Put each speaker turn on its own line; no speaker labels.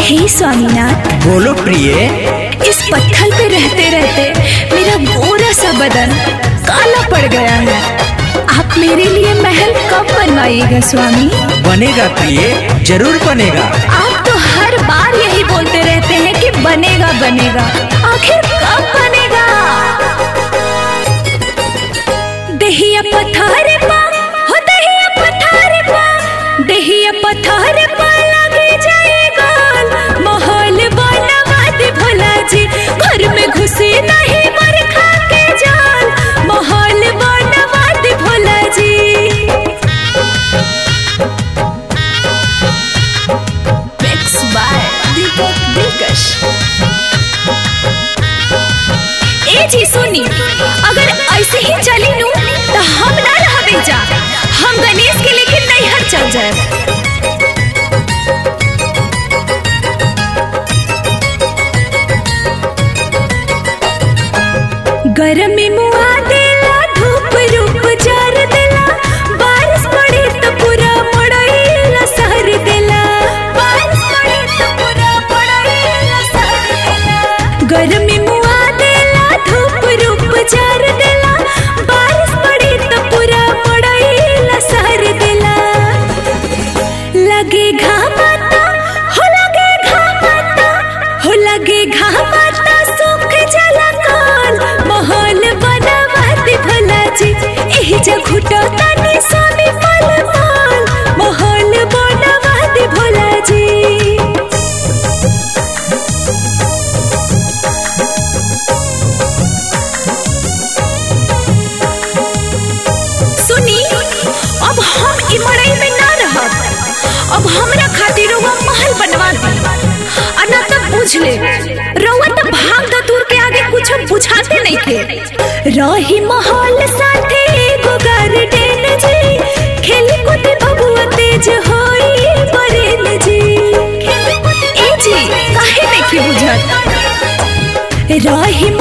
हे स्वामीनाथ
बोलो प्रिय
इस पत्थर पे रहते रहते मेरा गोरा सा बदन काला पड़ गया है आप मेरे लिए महल कब बनवाइएगा स्वामी
बनेगा प्रिय जरूर बनेगा
आप तो हर बार यही बोलते रहते हैं कि बनेगा बनेगा आखिर कब बनेगा दहिया पथार पा हो दहिया पथार पा दहिया पथार पा लगे जाएगा माहौल बनवा दे भोला जी घर में घुसे नहीं मर खा के जान माहौल बनवा दे भोला जी Mix by दीपक दिलकश ए जी सुनी अगर ऐसे ही चली नू तो हम ना रहबे जा हम गणेश के लेके नैहर चल जाए गरमी मुआ देला धूप रूप जार देला बारिश पड़े तो पूरा मड़ाईला सहर देला बारिश पड़े तो पूरा मड़ाईला सहर देला गरमी मुआ देला धूप रूप जार देला बारिश पड़े तो पूरा मड़ाईला सहर देला लगे घामाता हो लगे घामाता हो लगे घामाता सुख जला काल माहौल बनावत भला जी एही जग घुटो तनी स्वामी पल पाल माहौल बनावत भोला जी सुनी अब हम ई मड़ई में ना रहब अब हमरा खातिर रउआ महल बनवा दी आ ना तब बुझ ले रउआ तो भाग दतूर के आगे कुछ बुझाते नहीं थे रही महल साथे एगो गार्डन जी खेली कूद बबुआ तेज होई बरेन जी ए जी काहे नहीं बुझत रही